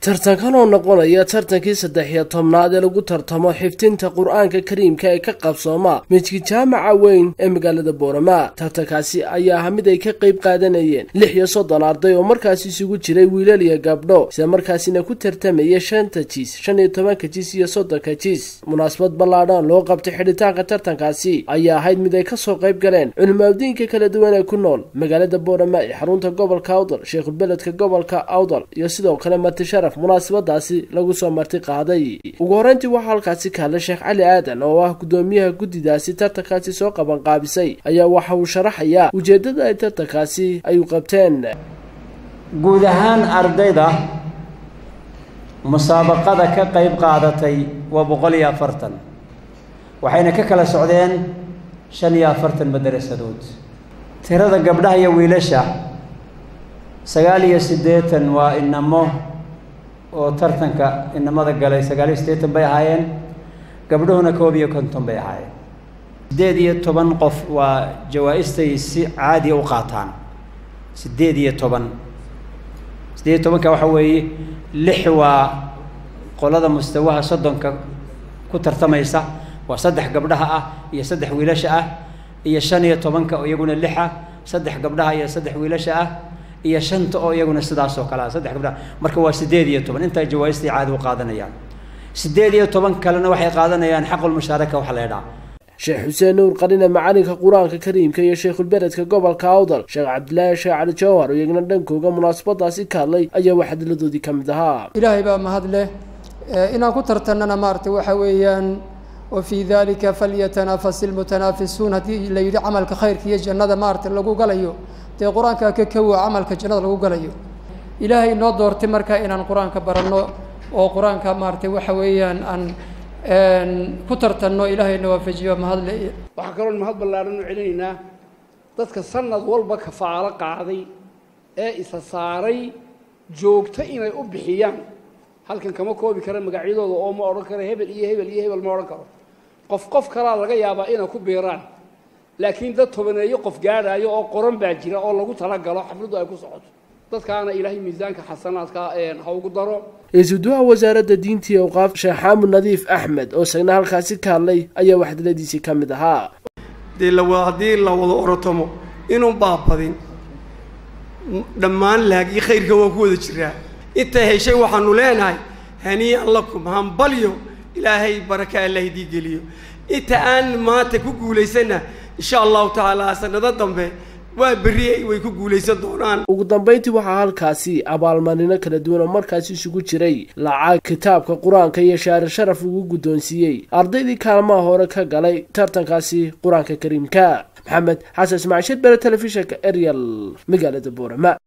tartankan oo noqonaya tartankii saddex iyo tobnaad ee lagu tartamo xifdinta qur-aanka kariimka ee ka qabsooma midki jaamaca weyn ee magaalada boorama tartankaasi ayaa aha mid ay ka qayb qaadanayeen lix iyo soddon arday oo markaasi isugu jiray wiilal iyo gabdho isla markaasina ku tartamaya shanta jiis shan iyo tobanka jiis iyo soddonka jiis munaasabad ballaadhan loo qabtay xidhitaanka tartankaasi ayaa ahayd mid ay kasoo qayb galeen culimaadiinka kala duwan ee ku nool magaalada boorama ee xarunta gobolka awdal sheekhubeledka gobolka awdal iyo sidoo kale marti sharaf munaasabadaasi lagu soo marti qaaday ugu horeyntii waxaa halkaasi ka hadlay sheekh cali aadan oo ah gudoomiyaha guddidaasi tartankaasi soo qaban qaabisay ayaa waxa uu sharaxayaa ujeeddada ay tartankaasi ay u qabteen guud ahaan ardayda musaabaqada ka qayb qaadatay waa boqol iyo afartan waxayna ka kala socdeen shan iyo afartan madarasadood tirada gabdhaha iyo wiilasha sagaal iyo siddeetan waa inamo oo tartanka inamada galay sagaal iyo siddeetan bay ahaayeen gabdhuhuna koob iyo konton bay ahaayeen siddeed iyo toban qof waa jawaa-istay si caadiya u qaataan siddeed iyo toban siddeed iyo tobanka waxa weeye lix waa qolada mustawaha soddonka ku tartamaysa waa saddex gabdhaha ah iyo saddex wiilasha ah iyo shan iyo tobanka oo iyaguna lix ah saddex gabdhaha iyo saddex wiilasha ah iyo shanta oo iyaguna sidaas oo kale ah saddex gabdhaha marka waa siddeed iyo toban intaa jawaaistay caadi u qaadanayaan siddeed iyo toban kalena waxay qaadanayaan xaqulmushaaraka waxa la ydhaha sheekh xuseen nuur qarine macalinka qur-aanka kariimka iyo sheekhulbeledka gobolka awdal sheekh cabdilaahi sheekh cali jawhar oo iyagna dhankooga munaasabadaasi ka hadlay ayaa waxadiladoodii ka mid ahaa ilaahay baa mahad leh inaan ku tartannana maaragtay waxa weeyaan wa fii dalika falyatanafas ilmutanaafisuun haddii la yidhi camalka khayrka iyo jannada maaragtay lagu galayo dee qur-aanka ka kowa camalka jannada lagu galayo ilaahay inoo doortay marka inaan qur-aanka baranno oo qur-aanka maaragtay waxa weeyaan aan ku tartanno ilaahayna waafajiyo mahadle waxaa kaloon mahad ballaaran u celinaynaa dadka sanad walba kafaalo qaaday ee isa saaray joogto inay u bixiyaan halkan kama koobi kara magacyadooda oo ma odhan karo hebel iyo hebel iyo hebel ma odhan karo qof qof kalaa laga yaabaa inay ku biiraan laakiin dad tobaneeyo qof gaadhaayo oo qoran baa jira oo lagu talagalo xafladdu ay ku socoto dadkaana ilaahay miisaanka xasanaadka ha ugu daro isuduwaha wasaaradda diinta iyo awqaaf sheekh xaamud nadiif axmed oo isagna halkaasi ka hadlay ayaa waxdaladiisii ka mid ahaa dee lawa haddii la wado orotomo inuu baabadin dhammaan laagii khayrka waa ku wada jiraa inta heshay waxaanu leenahay hanii'an lakum hambalyo ilaahay baraka allah idii geliyo inta aan maanta ku guulaysanna insha allahu tacaala sanado dambe waa berri way ku guulaysan doonaan ugu dambayntii waxaa halkaasi abaalmarino kala duwan oo markaasi isugu jiray lacag kitaabka qur-aanka iyo shaari sharaf ugu guddoonsiiyey ardaydii kaalmaha hore ka galay tartankaasi qur-aanka kariimka maxamed xasan ismaaciil shir bere telefishinka ariel magaalada boorama